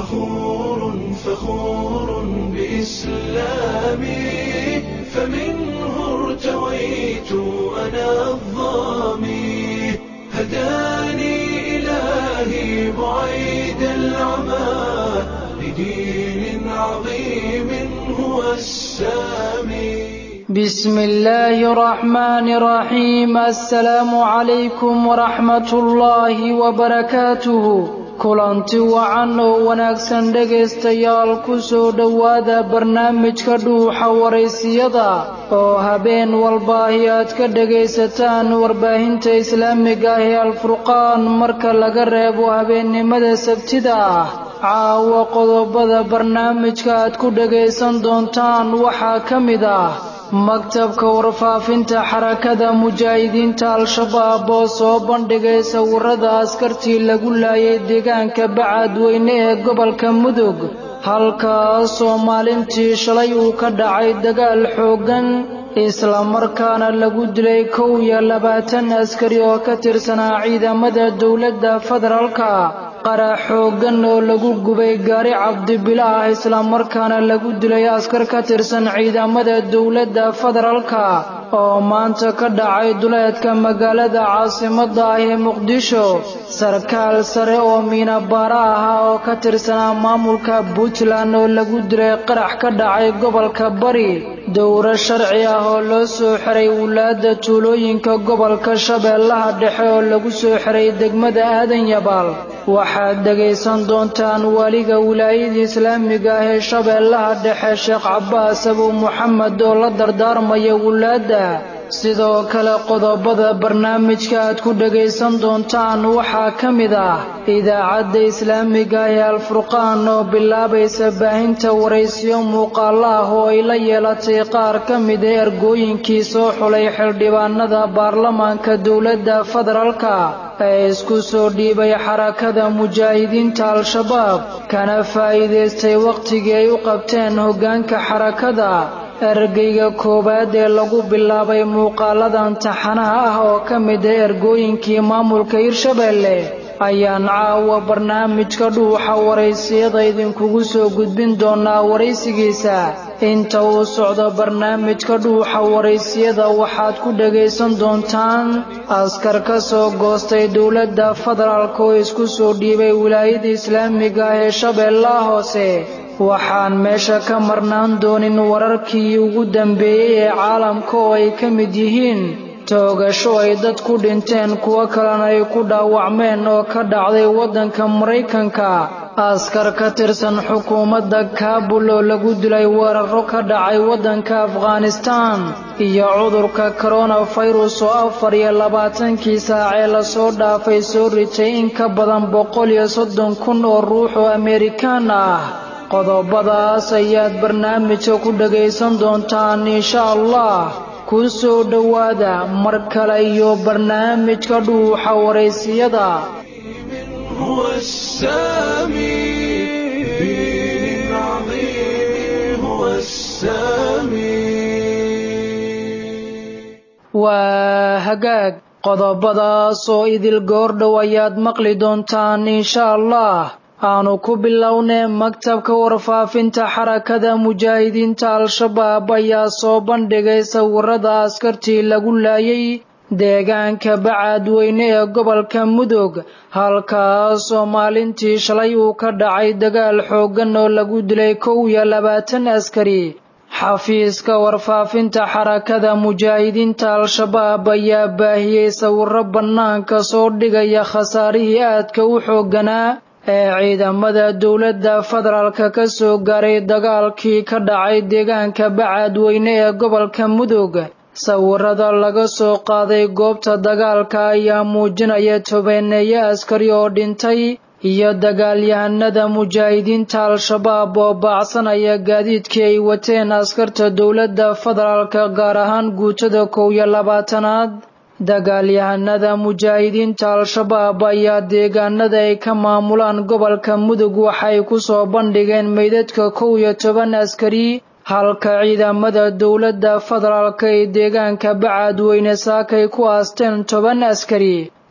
فخور فخور بإسلامي فمنه ارتويت أنا الظامي هداني إلهي بعيد العمى لدين عظيم هو السامي بسم الله الرحمن الرحيم السلام عليكم ورحمة الله وبركاته kulanti wacan oo wanaagsan dhegaystayaal ku soo dhowaada barnaamijka dhuuxa waraysiyada oo habeen walbaahi aad ka dhegaysataan warbaahinta islaamiga ah ee alfurqaan marka laga reebo habeennimada sabtida ah caawa qodobada barnaamijka aad ku dhegaysan doontaan waxaa ka mid ah maktabka warfaafinta xarakada mujaahidiinta al-shabaab oo soo bandhigay sawirada askartii lagu laayay deegaanka bacadweyne ee gobolka mudug halkaasoo maalintii shalay uu ka dhacay dagaal xooggan islamarkaana lagu dilay kow iyo labaatan askari oo ka tirsanaa ciidamada dowladda federaalka qarax xooggan oo lagu gubay gaari cabdibila ah islamarkaana lagu dilay askar ka tirsan ciidamada dowladda federaalka oo maanta ka dhacay duleedka magaalada caasimadda ah ee muqdisho sarkaal sare oo miinabaara ahaa oo ka tirsanaa maamulka puntland oo lagu dilay qarax ka dhacay gobolka bari dowro sharci ah oo loo soo xiray wulaadda tuulooyinka gobolka shabeellaha dhexe oo lagu soo xiray degmada aadan yabaal waxaad dhegaysan doontaan waliga wilaayada islaamiga ah ee shabeellaha dhexe sheekh cabbaas abu muxamed oo la dardaarmaya wulaadda sidoo kale qodobada barnaamijka aad ku dhegaysan doontaan waxaa ka mid ah idaacadda islaamiga ah ee alfurqaan oo bilaabaysa baahinta waraysiyo muuqaalo ah oo ay la yeelatay qaar ka mid a ergooyinkii soo xulay xildhibaanada baarlamaanka dowladda federaalka ee isku soo dhiibay xarakada mujaahidiinta al-shabaab kana faa'iidaystay wakhtigii ay u qabteen hoggaanka xarakada ergeyga koowaad ee lagu bilaabay muuqaaladan taxanaha ah oo ka mid a ergooyinkii maamulka hirshabeelle ayaan caawa barnaamijka dhuuxa waraysiyada idinkugu soo gudbin doonaa waraysigiisa inta uu socdo barnaamijka dhuuxa waraysiyada waxaad ku dhegaysan doontaan askar ka soo goostay dowladda federaalk oo isku soo dhiibay wilaayada islaamiga ah ee shabeellaha hoose waxaan meesha ka marnaan doonin wararkii ugu dambeeyey ee caalamka oo ay ka mid yihiin toogasho ay dad ku dhinteen kuwo kalena ay ku dhaawacmeen oo ka dhacday waddanka maraykanka askar ka tirsan xukuumadda kaabul oo lagu dilay weeraro ka dhacay waddanka afghanistaan iyo cudurka koronafirus oo afar iyo labaatankii saacee lasoo dhaafay soo ritay in ka badan boqol iyo soddon kun oo ruux oo amerikaan ah qodobadaas ayaad barnaamijka ku dhegaysan doontaan insha allah ku soo dhowaada mar kale iyo barnaamijka dhuuxa waraysiyada هو السامي دين عظيم هو السامي waa hagaag qodobadaas oo idil goordhow ayaad maqli doontaan insha allah aanu ku bilownay maktabka warfaafinta xarakada mujaahidiinta al-shabaab ayaa soo bandhigay sawirada askartii lagu laayay deegaanka bacadweyne ee gobolka mudug halkaasoo maalintii shalay uu ka dhacay dagaal xooggan oo lagu dilay kow iyo labaatan askari xafiiska warfaafinta xarakada mujaahidiinta al-shabaab ayaa baahiyey sawiro bannaanka soo dhigaya khasaarihii aadka u xoogganaa ee ciidamada dowladda federaalka ka soo gaaray dagaalkii ka dhacay deegaanka bacadweyne ee gobolka mudug sawirada laga soo qaaday goobta dagaalka ayaa muujinaya tobeeneeyo askari oo dhintay iyo dagaalyahanada mujaahidiinta al-shabaab oo baacsanaya gaadiidkii ay wateen askarta dowladda federaalka gaar ahaan guutada kow iyo labaatanaad dagaalyahanada mujaahidiinta al-shabaab ayaa deegaanada ay ka maamulaan gobolka mudug waxay ku soo bandhigeen meydadka kow iyo toban askari halka ciidamada dowladda federaalka ee deegaanka bacadweyne saakay ku aasteen toban askari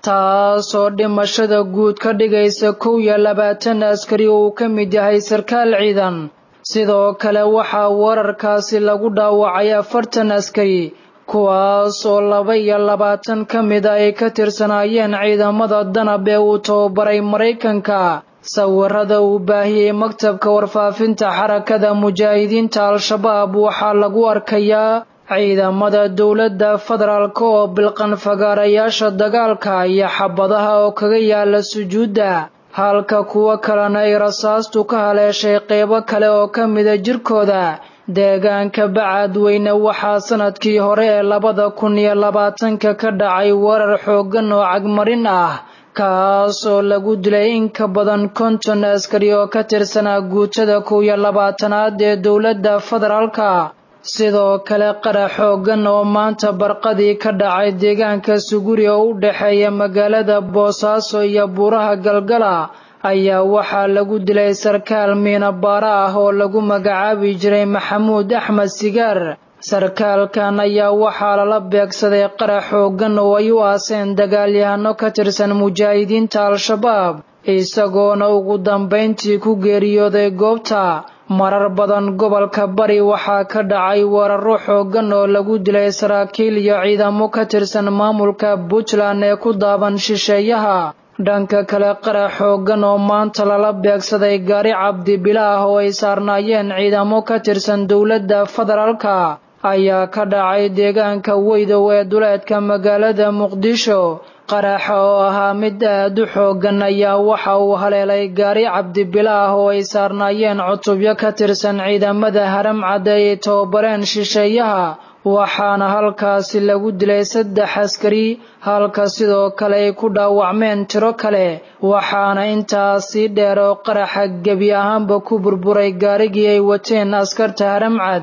taasoo dhimashada guud ka dhigaysa kow iyo labaatan askari oo uu ka mid yahay sarkaal ciidan sidoo kale waxaa wararkaasi lagu dhaawacay afartan askari kuwaas oo laba iyo labaatan ka mid a ay ka tirsanaayeen ciidamada danab ee uu tababaray maraykanka sawirada uu baahiyey maktabka warfaafinta xarakada mujaahidiinta al-shabaab waxaa lagu arkayaa ciidamada dowladda federaalk oo bilqan fagaarayaasha dagaalka iyo xabadaha oo kaga yaala sujuudda halka kuwo kalena ay rasaastu ka haleeshay qeybo kale oo ka mida jirkooda deegaanka bacadweyne waxaa sanadkii hore ee labada kun iyo labaatanka ka dhacay weerar xooggan oo cagmarin ah kaas oo lagu dilay in ka badan konton askari oo ka tirsanaa guutada kow iyo labaatanaad ee dowladda federaalka sidoo kale qarax xooggan oo maanta barqadii ka dhacay deegaanka suguri oo u dhexeeya magaalada boosaaso iyo buuraha galgala ayaa waxaa lagu dilay sarkaal miinabaara ah oo lagu magacaabi jiray maxamuud axmed sigaar sarkaalkan ayaa waxaa lala beegsaday qarax xooggan oo ay u aaseen dagaalyahano ka tirsan mujaahidiinta al-shabaab isagoona ugu dambayntii ku geeriyooday goobta marar badan gobolka bari waxaa ka dhacay weeraro xooggan oo lagu dilay saraakiil iyo ciidamo ka tirsan maamulka puntland ee ku daaban shisheeyaha dhanka kale qarax xooggan oo maanta lala beegsaday gaari cabdibilaah oo ay saarnaayeen ciidamo ka tirsan dowladda federaalka ayaa ka dhacay deegaanka weydow ee duleedka magaalada muqdisho qaraxa oo ahaa mid aad u xooggan ayaa waxa uu haleelay gaari cabdibilaah oo ay saarnaayeen cutubyo ka tirsan ciidamada haramcad ay tababareen shisheeyaha waxaana halkaasi lagu dilay saddex askari halka sidoo kale ay ku dhaawacmeen tiro kale waxaana intaasii dheer oo qaraxa gebi ahaanba ku burburay gaarigii ay wateen askarta haramcad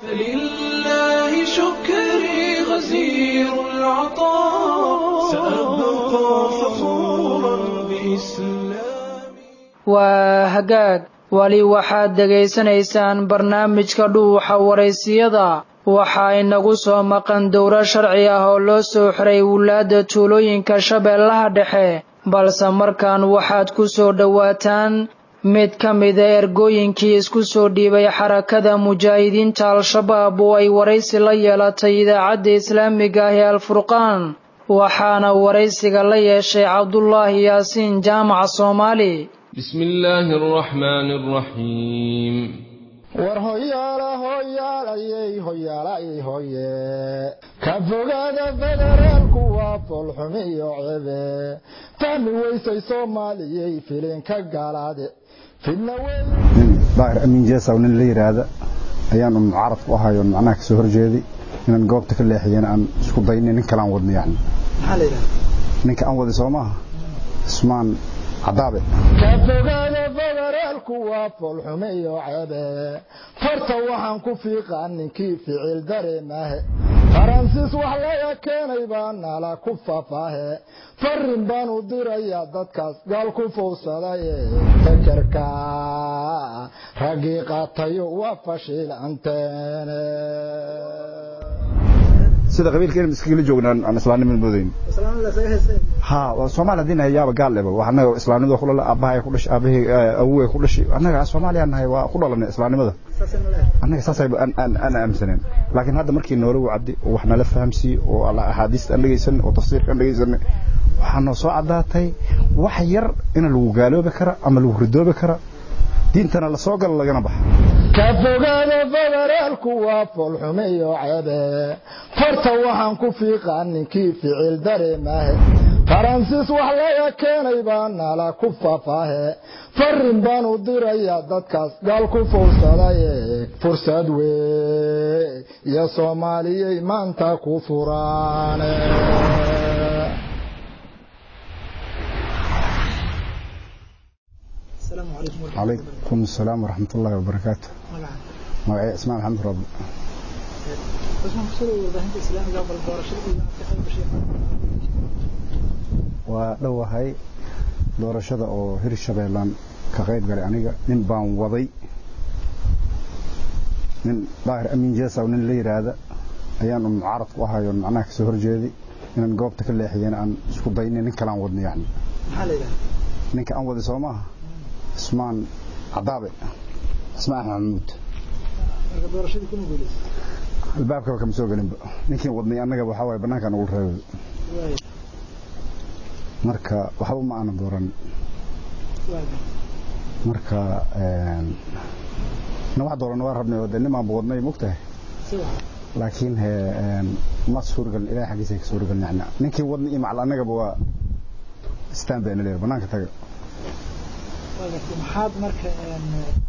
فلله شكري غزير العطاء سأبقى فخورا بإسلامي waa hagaag weli waxaad dhegaysanaysaan barnaamijka dhuuxa waraysiyada waxaa inagu soo maqan dowro sharci ah oo loo soo xiray wulaadda tuulooyinka shabeellaha dhexe balse markaan waxaad ku soo dhowaataan mid ka mida ergooyinkii isku soo dhiibay xarakada mujaahidiinta al-shabaab oo ay waraysi la yeelatay idaacadda islaamiga ah ee alfurqaan waxaana waraysiga la yeeshay cabdulaahi yaasiin jaamac soomaali بسم الله الرحمن الرحيم war hoyaala hoyaalayey hoyaalayey hoye ka fogaada federaalku waa foolxumi iyo cebe fahmi weysay soomaaliyey filinka galaade fidna wey nin daahir amiin jeesaw nin la yidhaahda ayaan un mucaarad ku ahay oon macnaha kasoo horjeeday inaan goobta ka leexiyana aan isku daynay nin kale aan wadno yani ninka aan waday soo maaha ismaan cadaabe ka fogaada federaalku waa foolxumi iyo cebe farta waxaan ku fiiqaa ninkii ficil dareemahe faransiis wax laga keenay baa nala ku fafaahe farin baan u dirayaa dadkaas gaal ku fowsadaye fekerka raggii qaatayo waa fashiilanteene sida qabiilka inaan iskagala joognaan aan islaamnimada moodayn ha waa soomaali haddii nahay yaaba gaal leba wax annaga islaamnimada ku dhala aabbahay ku dhashay aabbahay awowey ku dhashay annaga soomaaliya nahay waa ku dhalanay islaamnimada annaga saasay aan aaminsaneen laakiin hadda markii noola wacdi oo wax nala fahamsiiye oo axaadiista aan dhegaysan oo tafsiirka aan dhegaysanay waxaa noo soo caddaatay wax yar in lagu gaaloobi kara ama lagu ridoobi kara diintana la soo galo lagana baxa ka fogaada federaalku waa foolxumi iyo cebe farta waxaan ku fiiqaa ninkii ficil dareemahe faransiis wax laga keenay baa nala ku fafaahe farin baan u dirayaa dadkaas gaal ku fowsadaye fursad wey iyo soomaaliyey maanta ku furaane calaykum asalaam waraxmat ullaahi wabarakaatu magacay ismaan maxamed rabi waa dhowahay doorashada oo hirshabeellaan ka qayb galay aniga nin baan waday nin daahir amiin jeesaw nin la yidhaahda ayaan un mucaarad ku ahay oon macnaha kasoo horjeeday inaan goobta ka leexiyeen aan isku dayna nin kale aan wadno yani maxaa la yidhaha ninka aan waday soo maaha ismaan cadaabe ismaan axmed maxamuud marka doorashadii kuma guulaysa albaabkaba kama soo gelinba ninkii wadnay annaga waxaa waaye bannaanka nagu reebay waay marka waxba ma aanan dooran waay marka na wax dooran waa rabnay oo dee nimaan ba wadnay mogtahay si wax laakiin he ma suuragelin ilahay xaggiisa ka suuragelin yani ninkii wadnay iyo macal annagaba waa istaan bayna leeyahay bannaanka taga waa gartay maxaad marka een,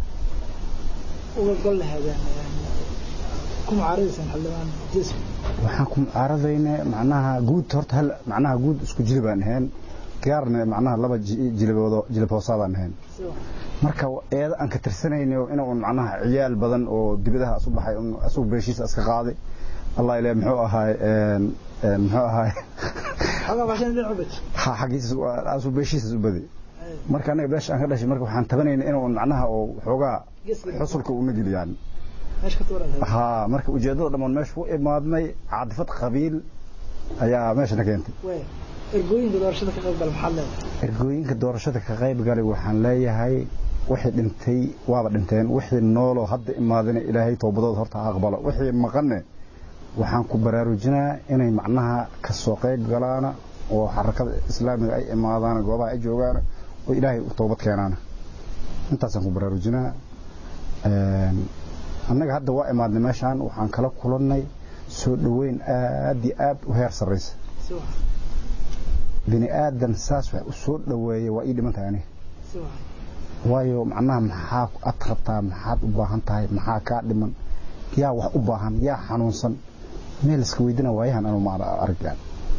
uga gol lahaydeen een, ku mucaaradaysaan xildhibaan jeeso waxaan ku mucaaradayne macnaha guud horta hal macnaha guud isku jilib aan ahayn gaarna macnaha laba ji- jiliboodo jilib hoosaadaan ahayn si wax marka eeda aan ka tirsanayno inuu macnaha ciyaal badan oo dibidaha isu baxay un asugu beeshiisa iska qaaday allah ilaahay muxuu ahaay een een muxuu ahaay xoogaa bashan dhinac u baj ha xagiisa asu beeshiisa u baday marka anaga beesha aan ka dhashay marka waxaan tabanaynaa inuu macnaha oo xoogaa geeska xusulka u nagil yani meesha ka tuuran ha marka ujeedada dhammaan meesha u imaadnay caadifad qabiil ayaa meesha na keentay waay ergooyinka doorashada ka qayb gala maxaad leedahay ergooyinka doorashada ka qayb galay waxaan leeyahay wixii dhintay waaba dhinteen wixii nooloo hadda imaadina ilaahay toobadooda horta ha aqbalo wixii maqanne waxaan ku baraarujinaa inay macnaha ka soo qayb galaana oo xarakada islaamiga ay imaadaan goobaha ay joogaan oo ilaahay u toobad keenaana intaasaan ku baraarujinaa Een, annaga hadda waa imaadnay meeshaan waxaan kala kulannay soo dhoweyn aad iyo aad u heer sarraysa si wax bini aadan saas wax u soo dhoweeya waa ii dhiman tahay aniga si wax waayo macnaha maxaa aad rabtaa maxaad u baahan tahay maxaa kaa dhiman yaa wax u baahan yaa xanuunsan meel iska weydina waayahan anu ma arag yani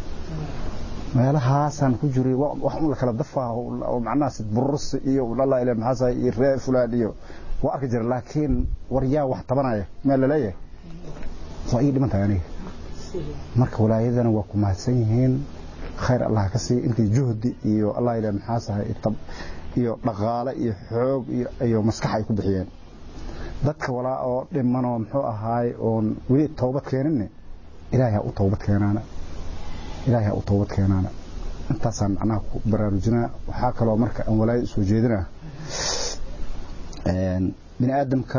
meelahaasaan ku jiray wa- wax un la kala dafaa oo oo macnaha sid burursi iyo lala ilaa maxaa sahay iyo ree fulaan iyo waa arki jira laakiin war yaa wax tabanaya meel la leeyahay waa ii dhiman tahay aniga si wax marka walaayadana waa ku mahadsan yihiin khayr allah ka siiya intii juhdi iyo allah ilaa maxaa sahay tab iyo dhaqaale iyo xoog iyo iyo maskax ay ku bixiyeen dadka walaa oo dhimanoo muxuu ahaay oon weli toobad keeninne ilaahay ha u toobad keenaana ilaahay ha u toobad keenaana intaasaan macnaha ku baraarujinaa waxaa kaloo marka aan walaayada soo jeedinaa een, bini aadamka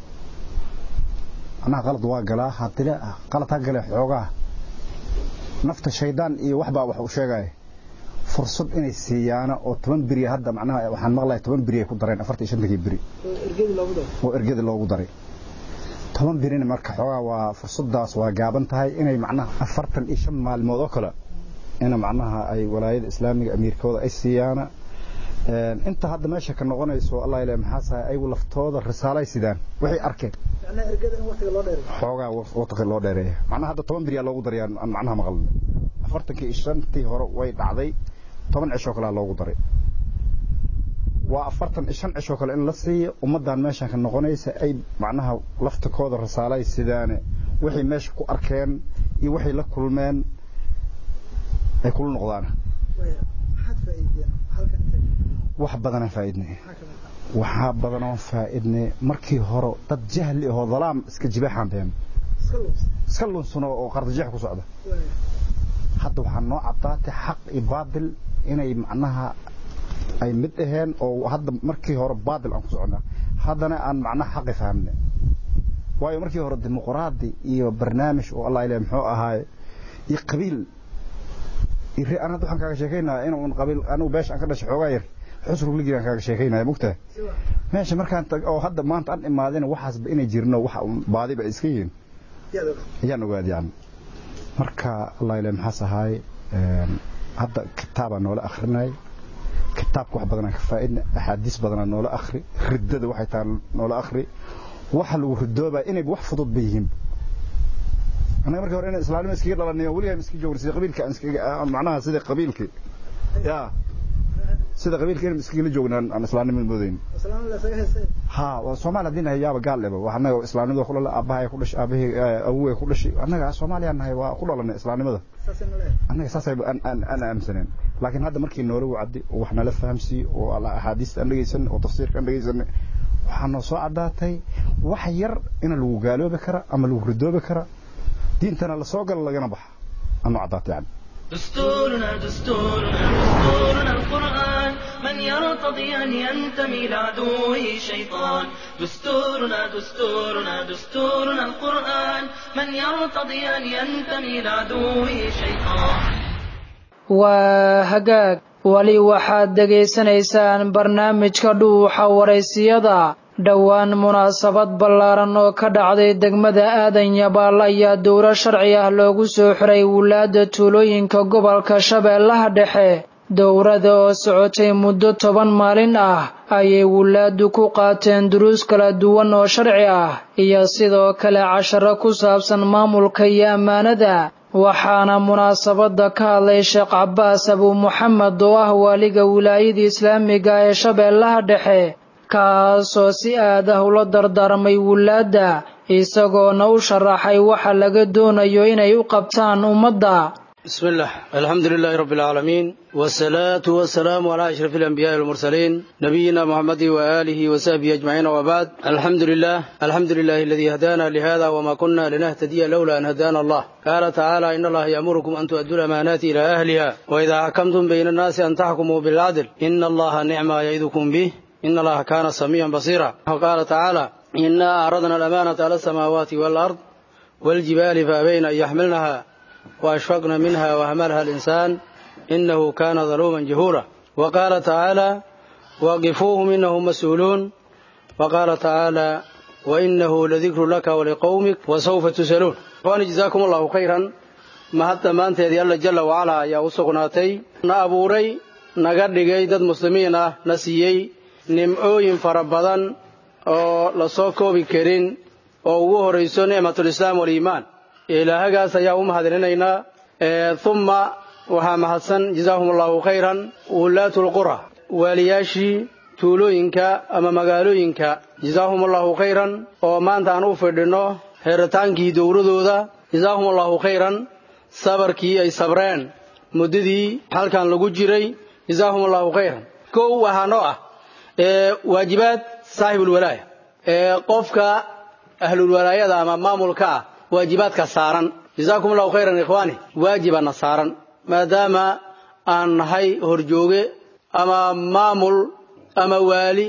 macnaha qalad waa galaa haddile qalad ha gale xoogaa nafta shaydaan iyo waxbaa wax u sheegaya fursad inay siiyaana oo toban beri hadda macnaha waxaan maqlahay toban beri ay ku dareen afartan iyo shantankii beri oo ergadii loogu daro oo ergada loogu daray toban berina marka xoogaa waa fursadaas waa gaaban tahay inay macnaha afartan iyo shan maalmood oo kale ina macnaha ay walaayada islaamiga amiirkooda ay siiyaana Een, inta hadda meesha ka noqonayso allah ilaahay maxaa sahay ayagu laftooda risaalay sidaan waxay arkeen macnaha ergada in waqtiga loo dheeray xoogaa waqti loo dheereeya macnaha hadda toban beriyaa loogu daray aan aan macnaha maqalna afartankii iyo shantii hore way dhacday toban cishoo kalea loogu daray waa afartan iyo shan cishoo kale in la siiyo ummaddan meeshan ka noqonaysa ay macnaha laftikooda risaalay sidaane waxay meesha ku arkeen iyo waxay la kulmeen ay kula noqdaan waay maxaad faa'iideen halkan inta wax badanaan faa'iidnay maxaa ka mid ah waxaa badanoon faa'iidnay markii hore dad jahli ahoo dalaam iska jibeexaan been iska luubsa iska lunsuno oo qardajeex ku socda waay hadda waxaa noo caddaatay xaq iyo baadil inay macnaha ay mid aheen oo hadda markii hore baadil aan ku soconnaa haddana aan macnaha xaqi fahamne waayo markii hore dimuqraadi iyo barnaamij oo allah ilaah muxuu ahaay iyo qabiil iyo re- aan hadda waxaan kaaga sheekaynaa inuu qabiil anigu beesha aan ka dhashay xoogaa yar xusrug ligii aan kaaga sheekaynaya mugtahay si wax meesha markaan tag oo hadda maanta aan imaadina waxaasba inay jirno waxa uun baadiba ay iska yihiin yaad og ayaan ogaad yani marka allah ilaah maxaas ahaay een, hadda kitaabaa noola akhrinay kitaabka wax badanaan ka faa'idna axaadiis badanaa noola akhri riddada waxay tahay noola akhri waxa lagu ridoobaa inayba wax fudud ba yihiin annaga markii hore inaan islaamnimo iskaga dhalanayo weligaa iska joogna sida qabiilka aan iskaga aan macnaha sida qabiilkii yaa sida qabiilka inaan iskagala joognaan aan islaamnimo moodayn islaam la saga heesay ها Soomaali hadii nahay yaaba gaal leba waxna islaamnimada ku dhalay abahay ku dhashay abahay awoway ku dhashay annaga Soomaaliya nahay waa ku dhalanay islaamnimada saas in leeyahay annaga saasay an an ana aaminsaneen laakiin hadda markii noola wacdi oo wax nala fahamsi oo alla ahadiista aan dhageysan oo tafsiirka aan dhageysan waxaa noo soo cadaatay wax yar in lagu gaaloobi kara ama lagu ridoobi kara diintana la soo galo lagana baxa ama cadaatay yani دستورنا دستورنا دستورنا القرآن من يرتضي أن ينتمي لعدوه شيطان دستورنا دستورنا دستورنا القرآن من يرتضي أن ينتمي لعدوه شيطان waa hagaag weli waxaad dhegaysanaysaan barnaamijka dhuuxa waraysiyada dhowaan munaasabad ballaaran oo ka dhacday degmada aadan yabaal ayaa dowlo sharci ah loogu soo xiray wulaadda tuulooyinka gobolka shabeellaha dhexe dowrada oo socotay muddo toban maalin ah ayay wulaaddu ku qaateen duruus kala duwan oo sharci ah iyo sidoo kale casharo ku saabsan maamulka iyo ammaanada waxaana munaasabadda ka hadlay sheekh cabbaas abuu muxamed oo ah waaliga wilaayada islaamiga ee shabeellaha dhexe kaasoo si aad ah ula dardaarmay wulaadda isagoona u sharaxay waxa laga doonayo inay u qabtaan ummadda بسم الله الحمد لله رب العالمين والصلاة والسلام على أشرف الأنبياء والمرسلين نبينا محمد وآله وصحبه أجمعين وبعد الحمد لله الحمد لله الذي هدانا لهذا وما كنا لنهتدي لولا أن هدانا الله قال تعالى إن الله يأمركم أن تؤدوا الأمانات إلى أهلها وإذا حكمتم بين الناس أن تحكموا بالعدل إن الله نعم ما يعظكم به إن الله كان سميعا بصيرا وقال تعالى إنا أعرضنا الأمانة على السماوات والأرض والجبال فأبين أن يحملنها وأشفقنا منها وهملها الإنسان إنه كان ظلوما جهورا وقال تعالى وقفوهم إنهم مسؤولون وقال تعالى وإنه لذكر لك ولقومك وسوف تسألون وأنا جزاكم الله خيرا ما حتى ما أنت يدي الله جل وعلا يا وسقناتي نأبوري نقدقي دد مسلمين نسيي نمعوين فربضان oo la soo koobi karin oo ugu horayso nicmatulislaam waliimaan ilaahagaas ayaa u mahadcelinaynaa uma waxaa mahadsan jazaahum allahu khayran wulaatu lqura waaliyaashii tuulooyinka ama magaalooyinka jazaahum allahu khayran oo maanta aan u fidhinno heeritaankii dowladooda jazaahum allahu khayran sabarkii ay sabreen muddadii halkan lagu jiray jazaahum allahu khayran kow waxaa noo ah waajibaad saaxibulwalaaya ee qofka ahlulwalaayada ama maamulka ah waajibaadka saaran jazaakum allahu khayran ikhwaani waajibana saaran maadaama aan nahay horjooge ama maamul ama waali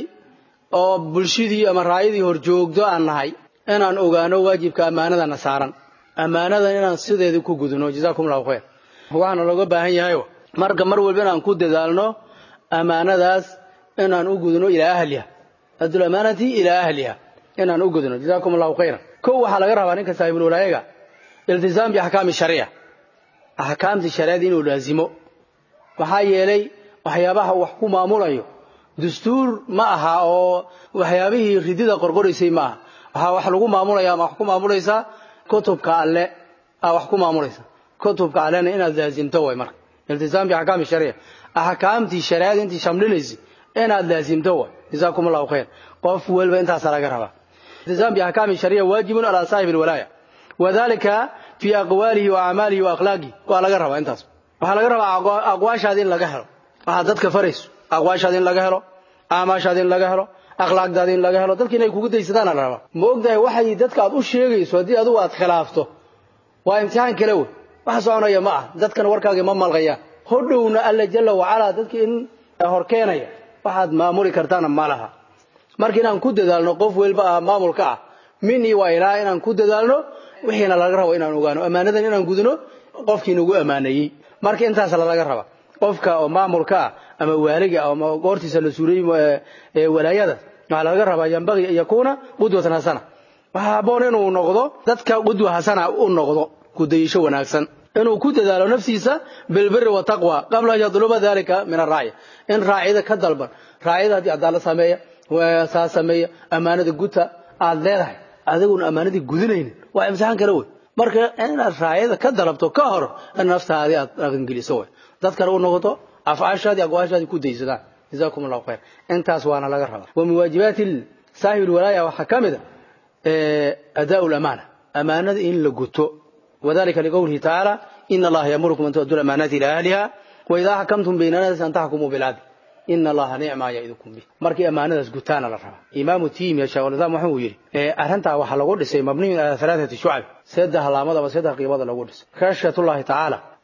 oo bulshadii ama raayadii horjoogto aan nahay inaan ogaano waajibka ammaanadana saaran ammaanadan inaan sideedii ku gudno jazaakum allahu khayr waxaana looga baahan yahayo marka mar walba inaan ku dadaalno ammaanadaas inaan u gudno ilaa ahliha adul amaanati ilaa ahliha inaan u gudno jazaakum allahu khayran kow waxaa laga rabaa ninka saahibulwalaayaga iltizaam biaxkaami shariica axkaamtii shariicada inuu laazimo maxaa yeelay waxyaabaha wax ku maamulayo dastuur ma aha oo waxyaabihii ridida qorqoraysay ma aha waxaa wax lagu maamulaya ama wax ku maamulaysaa kutubka alle aa wax ku maamulaysa kutubka allena inaad laazimto way marka iltizaam biaxkaami shariica axkaamtii shariicada intii shamlinaysa inaad laazimto way jazaakum allahu khayr qof walba intaasaa laga rabaa الالتزام بأحكام الشريعة واجب على صاحب الولاية وذلك في أقواله وأعماله وأخلاقه وعلى قربة انتاس وعلى قربة أقواش هذين لقهر وحددك فرس أقواش هذين لقهر أعماش هذين لقهر أخلاق هذين لقهر تلك إنه يكون ديستان على ربا موقدا وحي ددك أدو الشيء سودي أدو أد خلافته وامتحان كلوه وحسوانا يا معه ددك وركاك مما الغيان هدونا ألا جل وعلا ددك إن هركينا waxaad maamuli kartaana ma laha marka inaan ku dadaalno qof walba ah maamulka ah minii waa ilaa inaan ku dadaalno wixiina laga rabo inaan ogaano ammaanadan inaan gudno qofkii nagu ammaaneeyey marka intaas laga raba qofka oo maamulka ah ama waaliga ama goortiisa la suuray walaayada waxaa laga rabaa yambaqi an yakuuna qudwatan hasana waxaa habboon inuu noqdo dadka qudwa hasana u noqdo kudayasho wanaagsan inuu ku dadaalo naftiisa bilbiri wataqwa qabla an yadluba dalika min araaciya in raacida ka dalban raacida haddii cadaalad sameeya saa sameeya ammaanada guta aad leedahay adiguna ammaanadii gudinaynin waa imtixaan kale wey marka inaad raacida ka dalabto ka hor in naftaadii aad dhaqangeliso wey dad kale u noqoto afcaashaadii aqwaashaadii ku daysadaan jazaakum allahu khayr intaas waana laga rabaa wa min waajibaati saahibi lwalaaya waxaa ka mid a adaa lamaana ammaanada in la guto وذلك لقوله تعالى إن الله يأمركم أن تؤدوا الأمانات إلى أهلها وإذا حكمتم بين الناس أن تحكموا بالعدل إن الله نعم ما يعظكم به markii amaanadaas gutaan la rabaa imaamu tiim ya shawalada wuxuu yiri ee arrinta waxa lagu dhisay mabni ala thalathati shu'ab saddex laamada ama saddex qiibada lagu dhisay khashatullahi ta'ala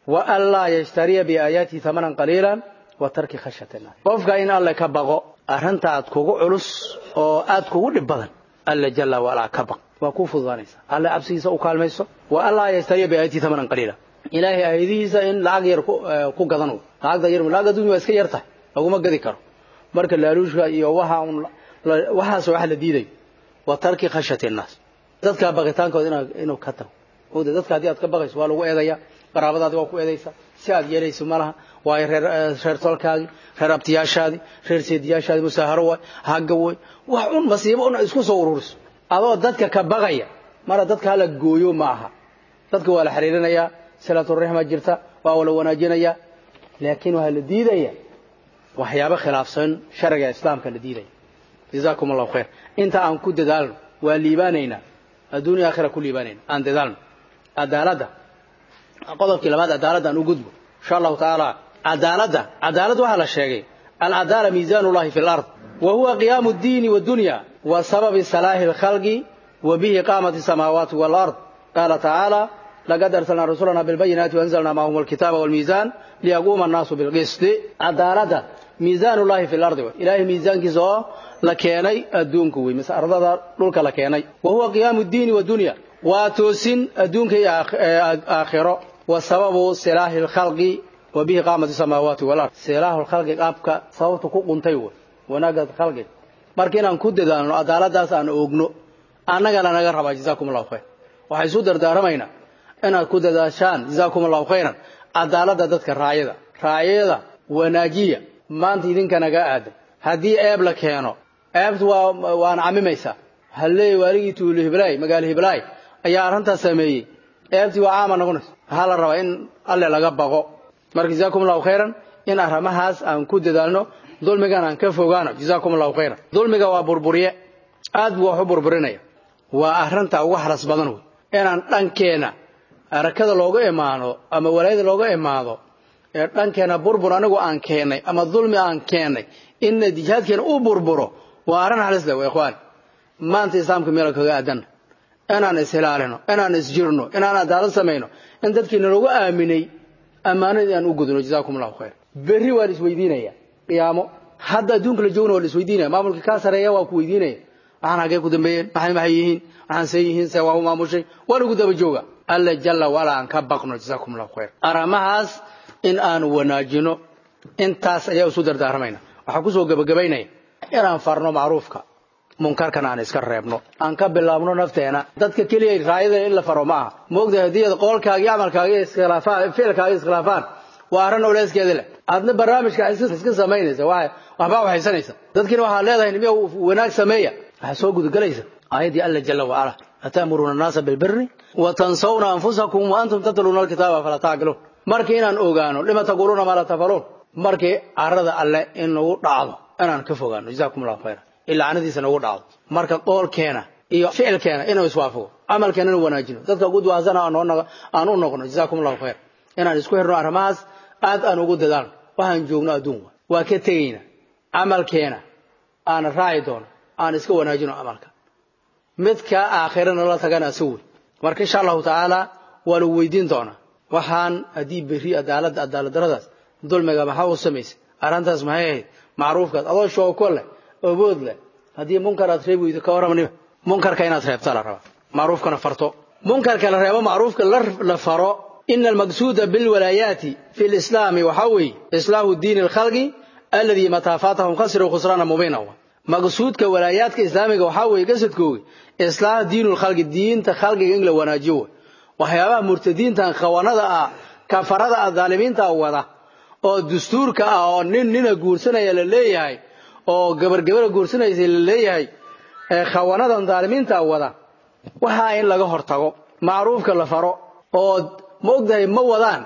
wa an laa yashtariya biaayaatihi hamanan qaliilan wa tarki khashyati nnaas qofka in alle ka baqo arrinta aad kugu culus oo aad kugu dhib badan alle jalla waalaa ka baq waa kuu fududaanaysa alle cabsigiisa u kaalmayso wa an laa yashtariya biaayaatihi hamanan qaliila ilaahay aayadihiisa in lacag yar ku gadan lacagda yar lacag adduunya waa iska yar tahay laguma gadi karo marka laaluushka iyo waxa un waxaas wax la diiday wa tarki khashyati nnaas dadka baqitaankooda inuu ka tago ogda dadka haddii aad ka baqayso waa lagu eedaya qaraabadaadi waa ku eedaysa si aad yeelayso malaha waayo reer reer tolkaagii reer abtiyaashaadii reer seediyaashaadii musaaharo waay hagga way wax un masiibo un isku soo ururiso adoo dadka ka baqaya mara dadka hala gooyo ma aha dadka waa la xiriirinayaa silaturaxma jirta waa la wanaajinayaa laakiin waa la diidaya waxyaabo khilaafsan sharciga islaamka la diidaya jazaakum allahu khayr inta aan ku dadaalno waa liibaanaynaa adduunya aakhira ku liibaanayna aan dadaalno cadaaladda qodobkii labaad cadaaladda aan u gudbo insha allahu tacaala cadaaladda cadaalad waxaa la sheegay alcadaala miisaan llahi fi lard wa huwa qiyaamu ddiini wadunya wa sababi salaahi lkhalqi wa bihi qaamati samaawaati walard qaala tacaala laqad arsalnaa rusulana bilbayinaati waanzalnaa maahum alkitaaba walmiisaan liyaquuma annaasu bilqisti cadaaladda miisaan llahi fi lardi ilaahay miisaankiisa oo la keenay adduunku wey mise ardada dhulka la keenay wa huwa qiyaamu ddiini wadunya waa toosin adduunka iyo aakhiro wa sababu silaahi lkhalqi wa bihi qaamati samaawaati walard silaahu lkhalqi qaabka sababta ku quntay wey wanaagga khalqiga marka inaan ku dadaalno cadaaladaas aan oogno annagana naga rabaa jazaakum allahu khayr waxay isu dardaaramaynaa inaad ku dadaashaan jazaakum allahu khayran cadaaladda dadka raayada raayada wanaajiya maanta idinka naga aadan haddii eeb la keeno eebtu waa waana camimaysaa halleey waaligii tuulo hiblaay magaalo hiblaay ayaa arrintaas sameeyey eebtii waa caama noqonaysa waxaa la rabaa in alle laga baqo marka jazaakum allahu khayran in arrimahaas aan ku dadaalno dulmigan aan ka fogaano jazaakum allahu khayran dulmiga waa burburiye aad buu wax u burburinaya waa arrinta ugu haras badan wey inaan dhankeena arakada looga imaano ama walaayada looga imaado ee dhankeena burbur anigu aan keennay ama dulmi aan keennay inna jihaadkeena u burburo waa arrin halis leh waa ikhwaan maanta islaamka meel kaga aadanna inaan ishilaalino inaan isjirno inaan cadaalad samayno in dadkii nalagu aaminay ammaanadii aan u gudno jazaakum allahu khayr berri waa la isweydiinaya qiyaamo hadda adduunka la joogna waa la isweydiinaya maamulkii kaa sareeya waa ku weydiinaya waxaan hagee ku dambeeyeen maxay maxay yihiin waxaan see yihiin see waa u maamushay waa lagu daba jooga alla jalla wala aan ka baqno jazaakum allahu khayr arrimahaas in aan wanaajino intaas ayaa isu dardaarmayna waxaan kusoo gebagabaynaya inaan farno macruufka munkarkana aan iska reebno aan ka bilaabno nafteena dadka keliya raayada in la faro ma aha moogtahay haddii qoolkaaga iyo camalkaaga iskhilaafaan ficilkaaga iskhilaafaan waa arrin oleyskeeda leh aadna barnaamijka iska samaynaysa waxbaa waxaysanaysa dadkiina waxaa leedahay nimiya wanaag sameeya waxaa soo gudagelaysa aayaddii alla jalla wacala ata'muruuna annaasa bilbiri wa tansawna anfusakum wa antum tatluuna alkitaaba falaa tacqiluun markii inaan ogaano lima taquuluuna maa laa tafaluun markii carada alle in nagu dhacdo inaan ka fogaano jazaakum allahu khayra ilaa canadiisa nagu dhacdo marka qoolkeena iyo ficilkeena inuu iswaafaqo camalkeena inu wanaajino dadka ugu duwaasana aan u noqno jazaakum allahu khayr inaan isku xirno arrimahaas aad aan ugu dadaalno waxaan joogno adduun waa ka tegayna camalkeena aan raaci doono aan iska wanaajino camalka midka aakhirana la tagana asawey marka insha allahu tacaala waa lagu weydiin doonaa waxaan haddii berri cadaaladda cadaaladdaradaas dulmiga maxaa u samaysay arrintaas maxay ahayd macruufkaas adoo shooko leh obood leh haddii munkar aad reebi weydo ka warramaniba munkarka inaad reebta la rabaa macruufkana farto munkarka la reebo macruufka la faro ina almaqsuuda bilwalaayaati fi lislaami waxaa weeye islaahu diini alkhalqi alladii mataa faatahum khasiruu khusraana mubiina maqsuudka walaayaadka islaamiga waxaa weeye qasadkoogi islaah diinu lkhalqi diinta khalqiga in la wanaajiyo wey waxyaabaha murtadiintan khawanada ah kafarada ah daalimiinta wada oo dastuurka ah oo nin nina guursanaya la leeyahay oo gabargabara guursanaysa la leeyahay khawanadan daalimiinta wada waxaa in laga hortago macruufka la faro oo ma ogtahay ma wadaan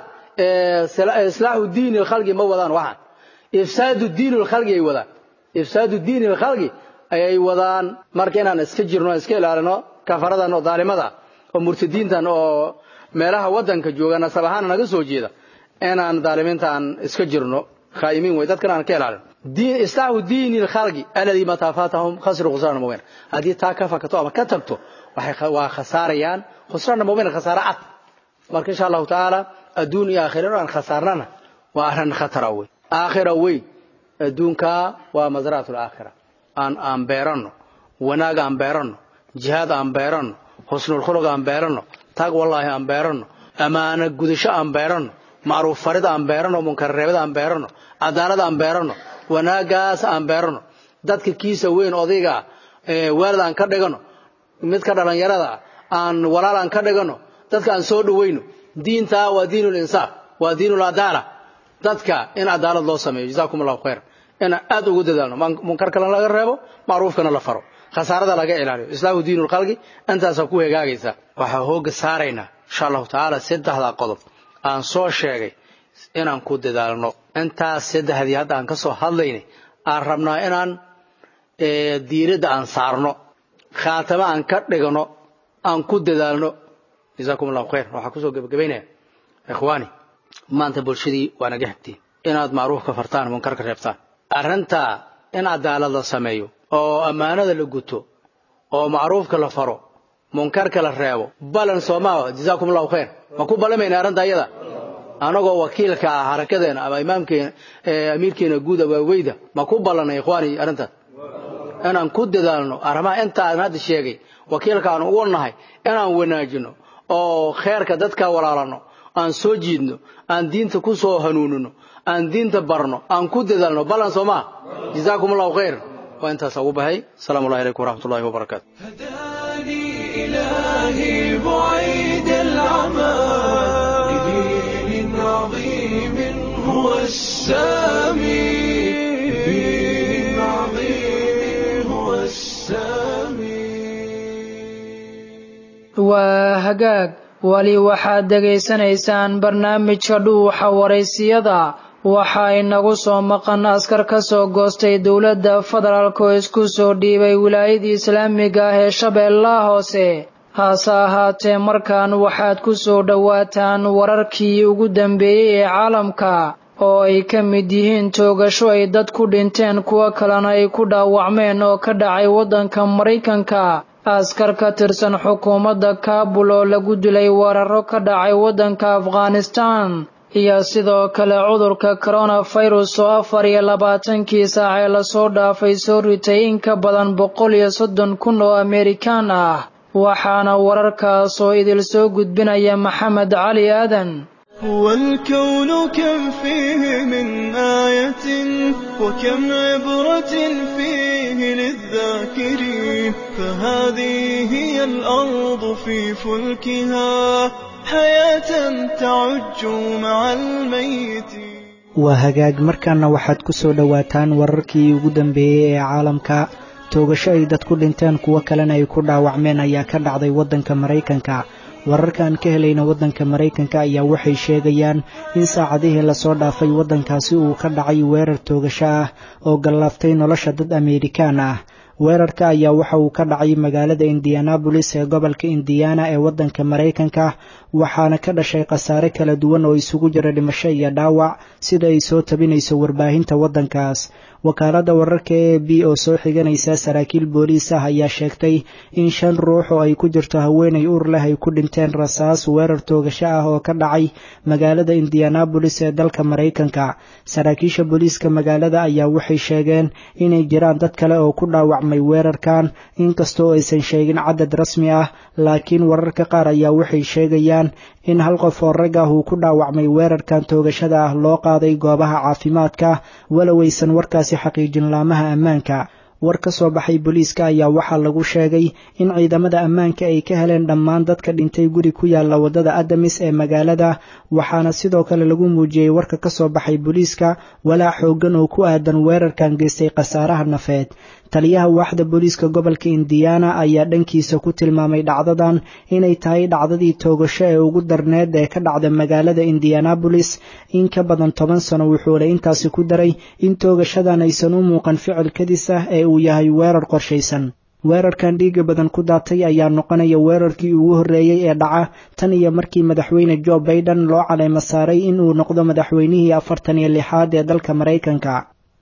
islaaxu diini lkhalqi ma wadaan waxaan ifsaadu diini lkhalqi ay wadaan ifsaadu diini lkhalqi ayay wadaan marka inaan iska jirno iska ilaalino kafaradan oo daalimada oo murtadiintan oo meelaha wadanka jooga nasab ahaan naga soo jeeda inaan daalimiinta aan iska jirno khaa'imiin wey dadkan aan ka ilaalino islaaxu diini lkhalqi alladii mataa faatahum khasiru khusraana mubiina haddii taa ka fakato ama ka tagto waxay waa khasaarayaan khusraana mubiina khasaare cad marka insha allahu tacaala adduun iyo aakhira aan khasaarnana waa arrin khatara wey aakhira wey adduunkaa waa masraatul aakhira aan aan beeranno wanaag aan beeranno jihaad aan beeranno husnul khuluq aan beeranno taag wallaahi aan beeranno ammaano gudasho aan beeranno macruuf farid aan beeranno munkar reebid aan beeranno cadaalad aan beeranno wanaagaas aan beeranno dadka kiisa weyn odayga waalid aan ka dhigano midka dhallinyarada aan walaal aan ka dhigano dadka aan soo dhawayno diintaa waa diinul insaaf waa diinul adaala dadka in cadaalad loo sameeyo jazaakum allahu khayr inaan aad ugu dadaalno munkarkana laga reebo macruufkana la faro khasaarada laga ilaaliyo islaamu diinul khalqi intaasaa ku hegaagaysa waxaa hooga saaraynaa insha allahu tacaala saddexdaa qodob aan soo sheegay inaan ku dadaalno intaas saddexdii hadda aan ka soo hadlaynay aan rabnaa inaan diiradda aan saarno khaatamo aan ka dhigno aan ku dadaalno jazaakum allahu khayr waxaa kusoo gebagabaynaya ikhwaani maanta bulshadii waa naga xigtiin inaad macruufka fartaan munkarka reebtaan arrintaa in cadaalad la sameeyo oo ammaanada la guto oo macruufka la faro munkarka la reebo balan soomaaha jazaakum allahu khayr ma ku balamayna arrinta iyada anagoo wakiilka ah harakadeena ama imaamkeena amiirkeena guud abaaweyda ma ku ballanay ikhwaani arrintaas inaan ku dadaalno arrimaha intaan hadda sheegay wakiilka aan ugu nahay inaan wanaajino oo kheerka dadka walaalano aan soo jiidno aan diinta ku soo hanuunino aan diinta barno aan ku dadaalno ballan soo maa jazaakum allahu khayr waa intaas ugu bahay asalaamu allahi calaykum waraxmat ullahi wabarakaatu هداني إلهي بعيد العمى لدين عظيم هو السامي لدين عظيم هو السامي waa hagaag weli waxaad dhegaysanaysaan barnaamijka dhuuxa waraysiyada waxaa inagu soo maqan askar ka soo goostay dowladda federaalk oo isku soo dhiibay wilaayadii islaamiga ah ee shabeellaha hoose hase ahaatee markan waxaad ku soo dhowaataan wararkii ugu dambeeyey ee caalamka oo ay ka mid yihiin toogasho ay dad ku dhinteen kuwo kalena ay ku dhaawacmeen oo ka dhacay waddanka maraykanka askar ka tirsan xukuumadda kaabul oo lagu dilay weeraro ka dhacay waddanka afghanistaan iyo sidoo kale cudurka koronafirus oo afar iyo labaatankii saac ee lasoo dhaafay soo ritay in ka badan boqol iyo soddon kun oo amerikaan ah waxaana wararkaas oo idil soo gudbinaya maxamed cali aadan والكون كم فيه من آية وكم عبرة فيه للذاكرين فهذه هي الأرض في فلكها حياة تعج مع الميت waa hagaag markaana waxaad ku soo dhowaataan wararkii ugu dambeeyey ee caalamka toogasho ay dad ku dhinteen kuwo kalena ay ku dhaawacmeen ayaa ka dhacday waddanka maraykanka wararka aan ka helayna waddanka maraykanka ayaa waxay sheegayaan in saacadihii lasoo dhaafay waddankaasi uu ka dhacay weerar toogasho ah oo gallaaftay nolosha dad ameerikaan ah weerarka ayaa waxa uu ka dhacay magaalada indianabolis ee gobolka indiana ee waddanka maraykanka waxaana ka dhashay khasaare kala duwan oo isugu jira dhimasho iyo dhaawac sida ay soo tabinayso warbaahinta waddankaas wakaaladda wararka e b oo soo xiganaysa saraakiil booliis ah ayaa sheegtay in shan ruux oo ay ku jirto haweenay uur leh ay ku dhinteen rasaas weerar toogasho ah oo ka dhacay magaalada indianabolis ee dalka maraykanka saraakiisha booliiska magaalada ayaa waxay sheegeen inay jiraan dad kale oo ku dhaawacmay weerarkan inkastoo aysan sheegin cadad rasmi ah laakiin wararka qaar ayaa waxay sheegayaan in hal qof oo rag ah uu ku dhaawacmay weerarkan toogashada ah loo qaaday goobaha caafimaadka walow aysan warkaasi xaqiijin laamaha ammaanka war ka soo baxay booliiska ayaa waxaa lagu sheegay in ciidamada ammaanka ay ka heleen dhammaan dadka dhintay guri ku yaalla waddada adamis ee magaalada waxaana sidoo kale lagu muujiyey warka ka soo baxay booliiska walaac xooggan oo ku aadan weerarkan geystay khasaaraha nafeed taliyaha waaxda booliiska gobolka indiana ayaa dhankiisa ku tilmaamay dhacdadan inay tahay dhacdadii toogasho ee ugu darneed ee ka dhacda magaalada indianabolis in ka badan toban sano wuxuuna intaasi ku daray in toogashadan aysan u muuqan ficil kadis ah ee uu yahay weerar qorshaysan weerarkan dhiiga badan ku daatay ayaa noqonaya weerarkii ugu horreeyey ee dhaca tan iyo markii madaxweyne jo baiden loo caleymo saaray in uu noqdo madaxweynihii afartan iyo lixaad ee dalka maraykanka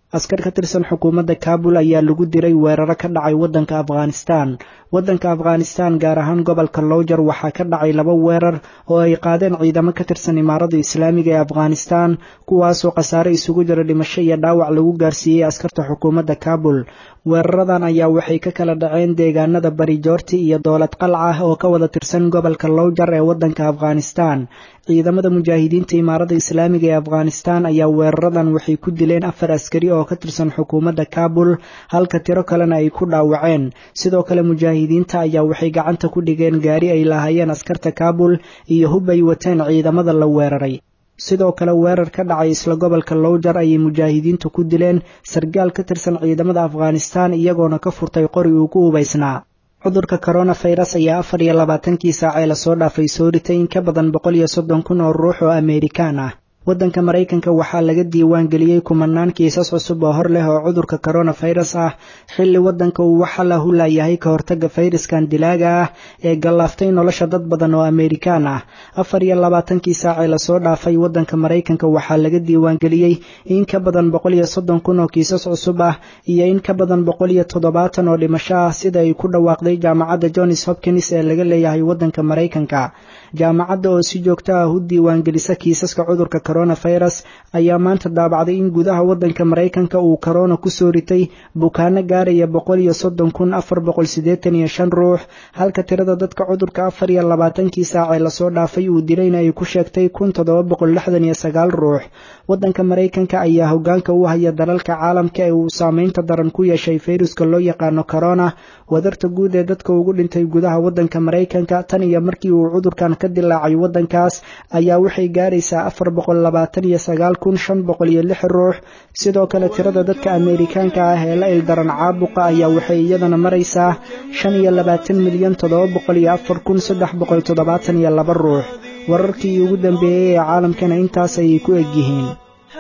askar ka tirsan xukuumadda kaabul ayaa lagu diray weeraro ka dhacay waddanka afghanistan waddanka afghanistan gaar ahaan gobolka lowjar waxaa ka dhacay laba weerar oo ay qaadeen ciidamo ka tirsan imaarada islaamiga ee afghanistan kuwaasoo khasaare isugu jira dhimasho iyo dhaawac lagu gaarsiiyey askarta xukuumadda kaabul weeraradan ayaa waxay ka kala dhaceen deegaanada bari joorti iyo dowlad qalca oo ka wada tirsan gobolka lowjar ee waddanka afghanistan ciidamada mujaahidiinta imaarada islaamiga ee afghanistan ayaa weeraradan waxay ku dileen afar askari oo ka tirsan xukuumadda kaabul halka tiro kalena ay ku dhaawaceen sidoo kale mujaahidiinta ayaa waxay gacanta ku dhigeen gaari ay lahaayeen askarta kaabul iyo hub ay wateen ciidamada la weeraray sidoo kale weerar ka dhacay isla gobolka lowjar ayay mujaahidiintu ku dileen sargaal ka tirsan ciidamada afghanistan iyagoona ka furtay qori uu ku hubaysnaa cudurka koronafirus ayaa afar iyo labaatankii saacee lasoo dhaafay soo ritay in ka badan boqol iyo soddon kun oo ruux oo amerikaan ah waddanka maraykanka waxaa laga diiwaan geliyey kumanaan kiisas cusub oo hor leh oo cudurka koronafirus ah xilli waddanka uu waxa la hulayahay ka hortagga fayraskan dilaaga ah ee gallaaftay nolosha dad badan oo amerikaan ah afar iyo labaatankii saacee lasoo dhaafay waddanka maraykanka waxaa laga diiwaan geliyey in ka badan boqol iyo soddon kun oo kiisas cusub ah iyo in ka badan boqol iyo toddobaatan oo dhimasho ah sida ay ku dhawaaqday jaamacadda johns hopkins ee laga leeyahay waddanka maraykanka jaamacadda oo si joogto ah u diiwaangelisa kiisaska cudurka koronafirus ayaa maanta daabacday in gudaha waddanka maraykanka uu korona ku soo ritay bukaano gaaraya boqol iyo soddon kun afar boqol siddeetan iyo shan ruux halka tirada dadka cudurka afar iyo labaatankii saacee lasoo dhaafay uu dilayna ay ku sheegtay kun toddoba boqol lixdan iyo sagaal ruux waddanka maraykanka ayaa hoggaanka u haya dalalka caalamka ee uu saameynta daran ku yeeshay fayruska loo yaqaano korona wadarta guud ee dadka ugu dhintay gudaha waddanka maraykanka tan iyo markii uu cudurkan ka dilaacay waddankaas ayaa waxay gaaraysaa afar boqol labaatan iyo sagaal kun shan boqol iyo lix ruux sidoo kale tirada dadka ameerikaanka ah ee la ildaran caabuqa ayaa waxay iyadana maraysaa shan iyo labaatan milyan toddoba boqol iyo afar kun saddex boqol toddobaatan iyo laba ruux wararkii ugu dambeeyey ee caalamkana intaas ayay ku egyihiin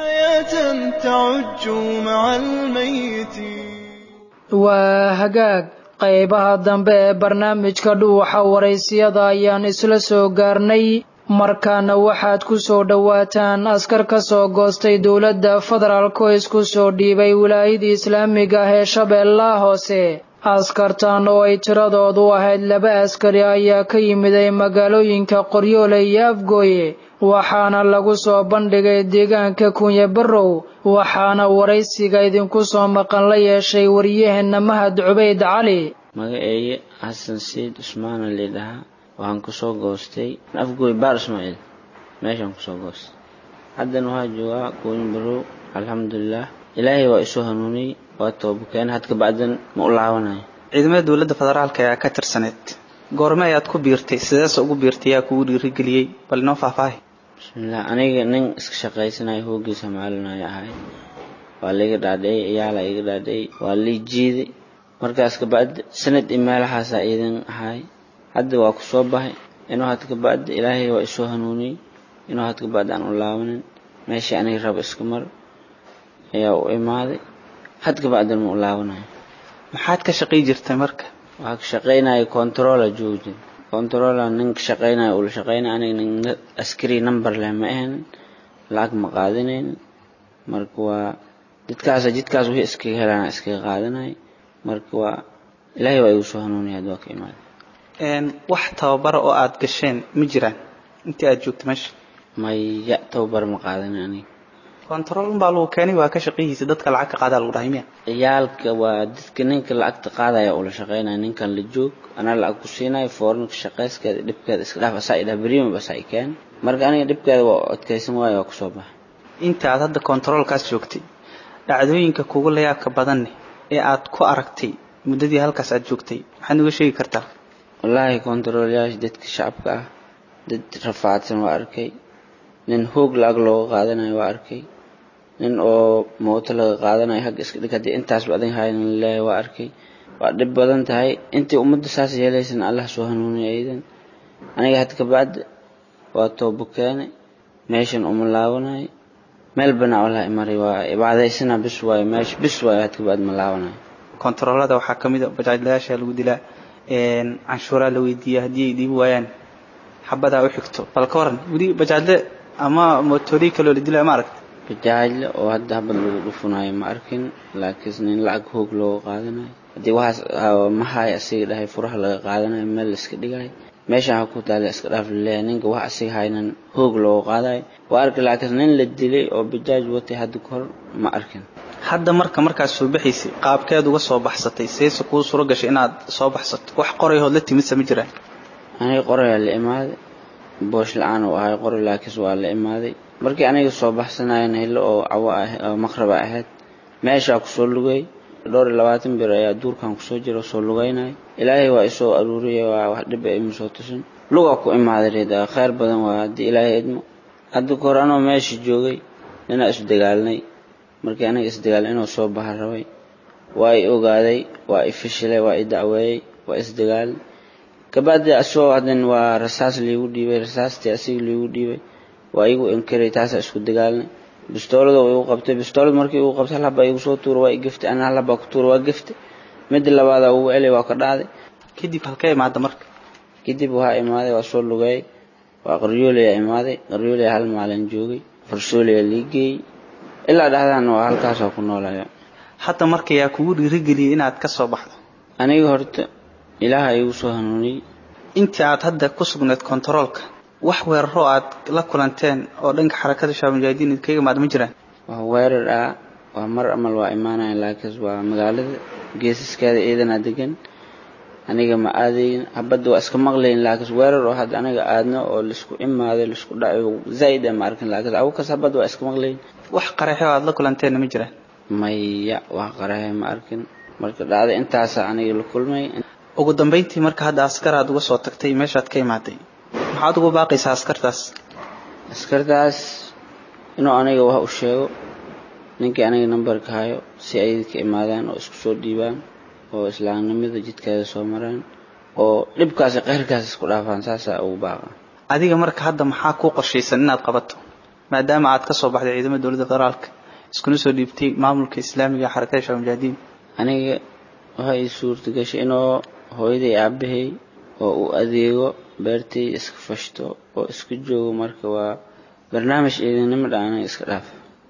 waa hagaag qaybaha dambe ee barnaamijka dhuuxa waraysiyada ayaan isla soo gaarnay markaana waxaad ku soo dhowaataan askar ka soo goostay dowladda federaalk oo isku soo dhiibay wilaayadii islaamiga ah ee shabeellaha hoose askartan oo ay tiradoodu ahayd laba askari ayaa ka yimiday magaalooyinka qoryoole iyo afgooye waxaana lagu soo bandhigay deegaanka kunye barrow waxaana waraysiga idinku soo maqan la yeeshay waryaheena mahad cubayd cali magaceeye xasan siid cusmaana liidhahaa waxaan kusoo goostay afgooy baar ismaaciil meeshaan kusoo goostay haddana waxaa joogaa kunye barrow alxamdulilaah ilaahay waa isoo hanuuniyey waa toobakeen had kabacdan ma u laabanayo ciidamada dowladda federaalka ayaa ka tirsaneed goorme ayaad ku biirtay sideese ugu biirtay yaa kugu dhiirigeliyey bal inoo faahfaahi bismillaah aniga nin iska shaqaysanayo hoogiisa maalinaya ahay waa laiga dhaadhicay iyaala iga dhaadhicay waa lii jiiday markaas kabacdi sanad i meelahaasaa iidan ahay hadda waa ku soo bahay inuu had kabacdi ilaahay waa isoo hanuuniyey inuu had kabacdi aan u laabanin meeshii aniga raba iska mar ayaa u imaaday had kabacdan ma u laabanayo maxaad ka shaqay jirtay marka waxaa ka shaqaynaya controla joogin controla nin ka shaqaynaya ula shaqaynaya aniga nin askari number leh ma ahayn lacag ma qaadinayn marka waa jidkaas jidkaas wixii iskaga helaan iskaga qaadanay marka waa ilaahay waa igu soo hanuuniyay hadda waa ka imaaday wax tababara oo aad gasheen ma jiraan intii aad joogtay meesha maya tababar ma qaadanin aniga control unbaa lagu keenay waa ka shaqayihiisa dadka lacag ka qaadaa lagu dhahay miya ciyaalka waa dadka ninka lacagta qaadaya ula shaqaynaya ninkan la joog anaa lacag ku siinayo foornka shaqayskeeda dhibkeeda iska dhaaf asaa idhaha beriima basa i keen marka aniga dhibkeeda waa adkaysan waayo waa kusoo baxa inta aad hadda controlkaas joogtay dhacdooyinka kugu layaabka badanne ee aad ku aragtay muddadii halkaas aad joogtay maxaad nuga sheegi kartaa wallaahi controlyaasha dadka shacabka ah dad rafaadsan waa arkay nin hoog lacag looga qaadanayo waa arkay nin oo mooto laga qaadanayo hagga iska dhig haddii intaasba adin hayan leeyahay waa arkay waa dhib badan tahay intii ummadda saas yeelaysana allah soo hanuuniya aydan aniga had kabacdi waa toobo keene meeshan uma laabanayo meel banaa walaa imaray waa ibaadaysana bis waayo meesha bis waayo had kabacdi ma laabanayo kontaroolada waxaa ka mid a bajaajlayaasha lagu dilaa canshuuraa la weydiiya haddii ay dhiibi waayaan xabadaa u xigto bal ka waran weli bajaajle ama mootoorii kaloo la dilaa ma aragta bajaajle oo hadda habad lagu dhufunayo ma arkin laakiinse nin lacag hoog looga qaadanayo haddii waxaas mahay asiga dhahay furaha laga qaadanayo meel la iska dhigayo meeshaan ha ku taala iska dhaaf laleeyahay ninka wax asiga haynan hoog looga qaadayo waa arki laakiinse nin la dilay oo bajaaj watay hadda kahor ma arkin hadda marka markaad soo baxaysay qaabkeed uga soo baxsatay seese kuu suro gashay inaad soo baxsato wax qorayahood la timidsa ma jiraan aniga qorayaa la imaaday boosh la-aan uu ahay qoray laakiinse waa la imaaday markii aniga soo baxsanayan hilo oo cawo ah oo maqraba ahayd meeshaa kusoo lugay dhowr iyo labaatan bir ayaa duurkan kusoo jira soo lugaynaya ilaahay waa isoo aruuriyay waa wax dhiba ima soo tusin lugaa ku imaaday reed khayr badan waa haddii ilaahay idmo hadda kahor anoo meesha joogay ninaa isdagaalnay markii aniga isdagaalnay inuu soo baha rabay waa i ogaaday waa i fishilay waa i dacweeyey waa isdagaalnay kabacdi asoo hadan waa rasaas liigu dhiibay rasaastii asiga liigu dhiibay waa igu inkiray taasaa isku dagaalnay bistoolada igu qabtay bistoolad markii igu qabtay hal habaa igu soo tuura waa i geftay ana hal habaa ku tuura waa geftay midda labaadaa ugu celay waa ka dhacday kadib halkee imaada marka kadib waxaa imaaday waa soo lugeeyay waa qaryoolaya imaaday qaryoolaya hal maalin joogay farsoolaya lii geeyey ilaa dhahdan waa halkaasoo ku noolaya hadda marka yaa kugu dhiirigeliyay inaad ka soo baxdo aniga horta ilaaha igu soo hanuuniyey intii aad hadda ku sugnayd kontaroolka wax weeraro aad la kulanteen oo dhanka xarakada shabaab mujaahidiin idinkaga imaada ma jiraan waa weerar ah waa mar amal waa imaanayan laakiin waa magaalada geesaskeeda ciidanaa degan aniga ma aadayn habadda waa iska maqlayn laakiin weerar oo hadda aniga aadno oo laisku imaaday laisku dhacayo zaa'id ma arkin laakiin awkas habadda waa iska maqlayn wax qaraxyo aad la kulanteenna ma jiraan maya wax qaraxyo ma arkin marka dhacda intaasa aniga la kulmay ugu dambayntii marka hadda askar aad uga soo tagtay meeshaad ka imaaday maxaad ugu baaqaysaa askartaas askartaas inuu aniga wax u sheego ninkii aniga nambarka hayo si ay ka imaadaan oo isku soo dhiibaan oo islaamnimada jidkeeda soo maraan oo dhibkaas qayrkaas isku dhaafaan saasaa ugu baaqa adiga marka hadda maxaa kuu qorshaysan inaad qabato maadaama aad ka soo baxday ciidamada dowladda federaalka iskuna soo dhiibtay maamulka islaamiga ee xarakada shabaab mujaahidiin aniga waxa ii suurtagashay inuu hooyaday aabahay oo u adeego beertay iska fashto oo iska joogo marka waa barnaamij ciidanimo dhaana iska dhaaf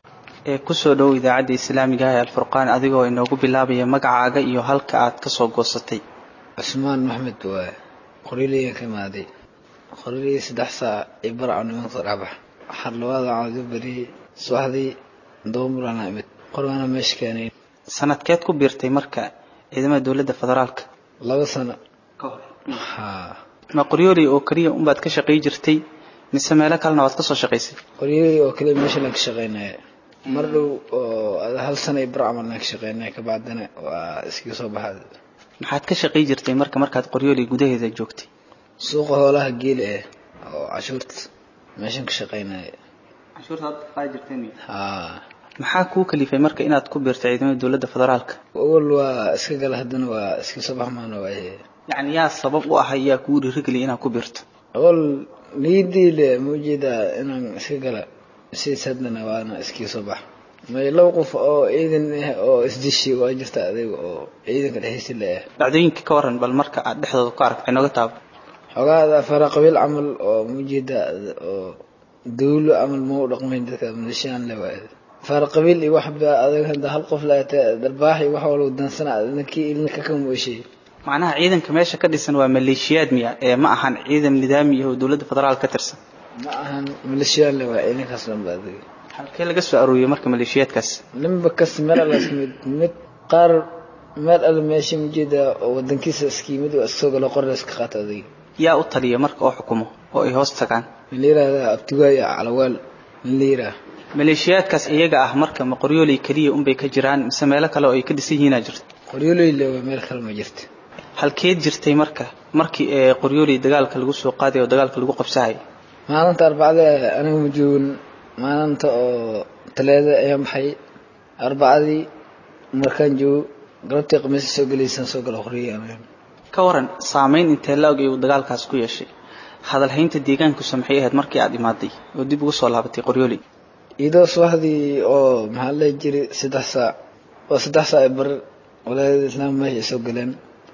ee kusoo dhow idaacadda islaamiga ah ee alfurqaan adigoo inoogu bilaabaya magacaaga iyo halka aad ka soo goosatay cusmaan maxmed waaye qoriiliyan ka imaaday qoriilii saddex saac iyo barca nimanka dhabax xarlabaada caado beriyey subaxdii doomurana imid qorgaana meesha keenay sanadkeed ku biirtay marka ciidamada dowladda federaalka laba sano ka hor ha ma qoryooley oo keliya unbaad ka shaqay jirtay mise meelo kalena waad ka soo shaqaysay qoryooley oo kale meesha laan ka shaqaynaya mar dhow oo hal sano iyo bar camal laan ka shaqaynaya kabacdina waa iskaga soo baxaad maxaad ka shaqay jirtay marka markaad qoryooley gudaheeda joogtay suuqa hoolaha geela eh oo cashuurta meeshan ka shaqaynaya cashuurta qaadi jirteen ha maxaa kuu kalifay marka inaad ku biirtay ciidamada dowladda federaalka awal waa iska gala haddana waa iska soo baxmaana waaye yacni yaa sabab u ahay yaa kugu dhiirigeliya inaad ku biirto awal niyadii le ma ujeedaa inaan iska gala sidaas haddana waana iskaga soo bax may laba qof oo ciidan ah oo isdishi waa jirta adiga oo ciidanka dhexdiisa le ah dhacdooyinka ka waran bal marka aad dhexdooda ku aragtay nooga taabo xogaada fara qabiil camal oo ma ujeedaa oo dawlo camal ma u dhaqmayn dadka malishaan le waaye fara qabiil iyo waxba adag hadda hal qof laata darbaax iyo wax walba dansana ninkii ilnika ka mooshay macnaha ciidanka meesha ka dhisan waa maleeshiyaad miya ee ma ahan ciidan nidaami ah oo dowladda federaal ka tirsan ma ahan malishaan le waa ciidankaas dhanba adiga halkee laga soo arooriyey marka maleeshiyaadkaas ninba kas meel alla isku mid mid qaar meel alla meesha mujeeda oo wadankiisa iskiimid waa iska soo galo qorna iska qaata adiga yaa u taliya marka oo xukumo oo ay hoos tagaan min la yirahdaa abtigaay calawaal min la yiraa maleeshiyaadkaas iyaga ah marka ma qoryooley keliya unbay ka jiraan mise meelo kale oo ay ka dhisan yihiinaa jirto qoryooley le waa meel kale ma jirto halkeed jirtay marka markii ee qoryooley dagaalka lagu soo qaaday oo dagaalka lagu qabsahay maalinta arbacada aniga ma joogin maalinta oo taleeda ayaan baxay arbacadii markaan joogo galabtii khamiisa soo gelaysaan soo gala qoriyey aniga ka waran saameyn intee la og uu dagaalkaas ku yeeshay hadalhaynta deegaankusa maxay ahayd markii aad imaaday oo dib ugu soo laabatay qoryooley iyadoo subaxdii oo maxaa la jiray saddex saac oo saddex saac ay bar walaadada islaam meesha soo galeen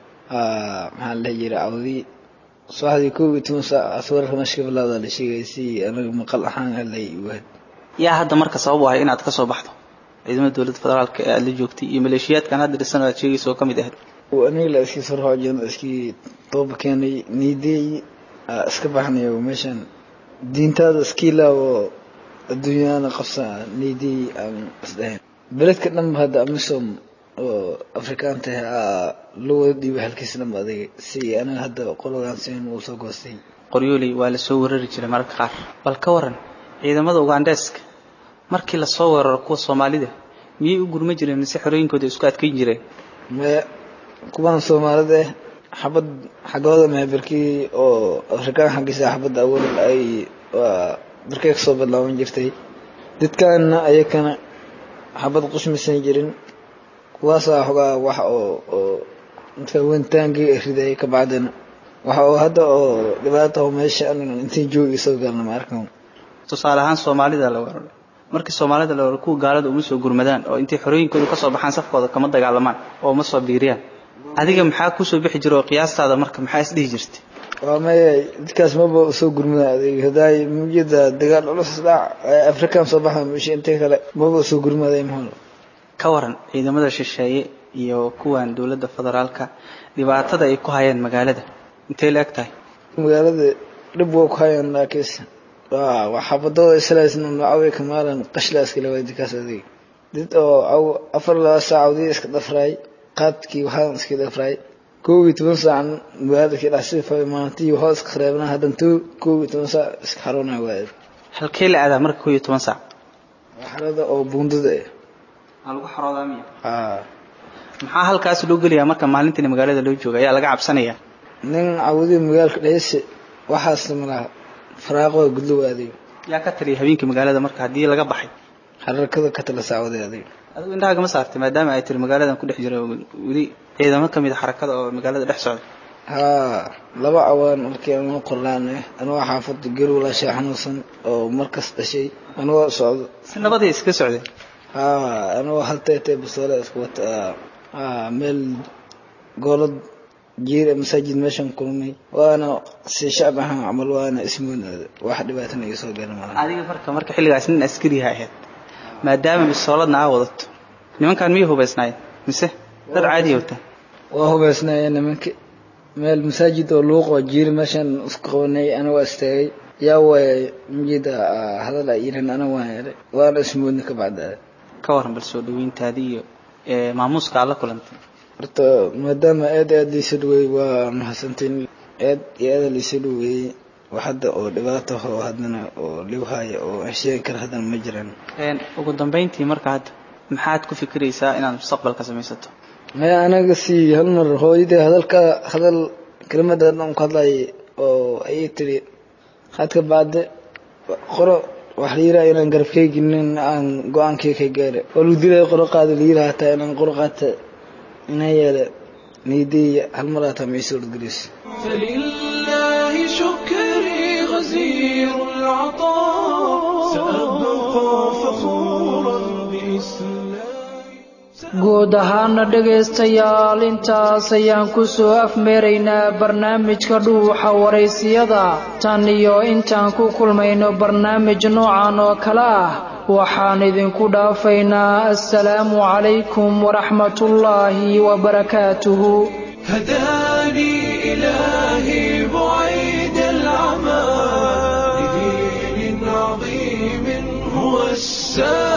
maxaa la jiray cawdii subaxdii kow iyo toban saac aswararka meesha ka bilaawda la sheegay si anaga maqal ahaan helay waad yaa hadda marka sabab u ahay inaad ka soo baxdo ciidamada dowladda federaalka ee aada la joogtay iyo maleeshiyaadkan hadda dhisan oo aad sheegaysa oo ka mid ahayd aniga la iskii soo raxoojin iskii tooba keenay niideey iska baxnayo meeshan diintaada iskii laawo adduunyana qabsa niideey aan isdhahayn beledka dhan hadda amisom oo afrikaan tahay loo wada dhiibay halkiis dhanba adiga si anaga hadda qologaan sin uu soo goostay qoryooley waa lasoo weerari jiray mararka qaar bal ka waran ciidamada ugandeska markii lasoo weeraro kuwa soomaalida miyay u gurma jireen mise xorooyinkooda isku adkayn jireen maya kuwan soomaalida eh xabad xaggooda mahe barkii oo afrikaan xaggiisa xabadda awal ay waa barkay kasoo badlaaban jirtay dadkaana ayakana xabad qushmaysan jirin kuwaasaa xogaa wax oo oo dadka wentaankii ridayay ka bacdina waxa oo hadda oo dhibaata oo meesha anigan intii joogi soo galna ma arkan tusaale ahaan soomaalida la weeraro markii soomaalida la weeraro kuwa gaalada uma soo gurmadaan oo intay xorooyinkooda kasoo baxaan safkooda kama dagaalamaan oo uma soo biiriyaan adiga maxaa kusoo bixi jira oo qiyaastaada marka maxaa isdhihi jirtay waa maya dadkaas maba soo gurmada adeeg hadaay mujida dagaal culus dhac afrikaan soo baxa meesha intay kale maba soo gurmaday mahol ka waran ciidamada shisheeye iyo kuwan dowladda federaalka dhibaatada ay ku hayeen magaalada intay la eg tahay magaalada dhib waa ku hayaan laakiis waa waa xabadooda islaasna nocaway kamaalan qashlaaska lawaadikaas adeeg dad oo aw afar laba saacadii iska dhafraay qaadkii waxaan iska dhafraay kow iyo toban saacan magaaladkii dhacsifa maalintii waxaa iska reebnaa haddan to kow iyo toban saac iska xaroonaa waaye halkee la aadaa marka kow iyo toban saac waa xarada oo buundada eh aa lagu xaroodaa miya haa maxaa halkaas loo gelayaa marka maalintiina magaalada loo jooga ayaa laga cabsanayaa nin cawdii magaalka dhayse waxaas malaha faraaqooda gudlo waaday yaa ka taliya habeenkii magaalada marka haddii laga baxay xararkada ka tala saacwaday adig adigu indhaha kama saartay maadaama ay tiri magaaladan ku dhex jira weli ciidamo ka mid a xarakada oo magaalada dhex socda haa laba cawaan markii anoo qorlaanay anoo xaafada gel walaashaa xanuunsan oo markas dhashay anoo socdo si nabaday iska socdeen haa anoo hal teetee basoole isku wata haa meel goolad jiir masaajid meeshan kulmay waana si shacab ahaan camal waana ismoonaada wax dhibaatana iga soo garan malaha adiga marka marka xilligaas nin askariha ahayd maadaama bisooladna aa wadato nimankan miyay hubaysnaayeen mise dad caadiya wataan waa hubaysnaayeen nimanki meel masaajid oo luuq oo jiir meeshan isku qabanay ana waa istaagay yaa waay mujida hadal ay yihiin ana waan helay waana ismoodna ka bacdaa ka waran bal soo dhaweyntaadii iyo maamuuska aad la kulantay horta maadaama aad aad liisa dhaweeyey waa mahadsantiin aad iyo aad liisa dhaweeyey wax hadda oo dhibaato oo haddana oo liw haya oo hesheegi kara haddana ma jiraan ugu dambeyntii marka hadda maxaad ku fikiraysaa inaad mustaqbalka samaysato maya anaga si hal mar hooyadii hadalka hadal kelimada dhan ku hadlayay oo ayay tiri hadka bacde qoro wax la yiraha inaan garabkeyginin aan go-aankii ka gaara oo lagu dilaya qoro qaada la yiraha hataa inaan qoro qaata inaa yeele niidii hal mar hataa ma isoo dhadgelis فلله شكري غزير العطاء سأبقى فخورا بإسلامي guud ahaana dhegaystayaal intaas ayaan ku soo afmeeraynaa barnaamijka dhuuxa waraysiyada tan iyo intaan ku kulmayno barnaamij noocan oo kale ah waxaan idinku dhaafaynaa assalaamu calaykum waraxmatullaahi wabarakaatuhu هداني إلهي بعيد العمى لدين عظيم هو السلام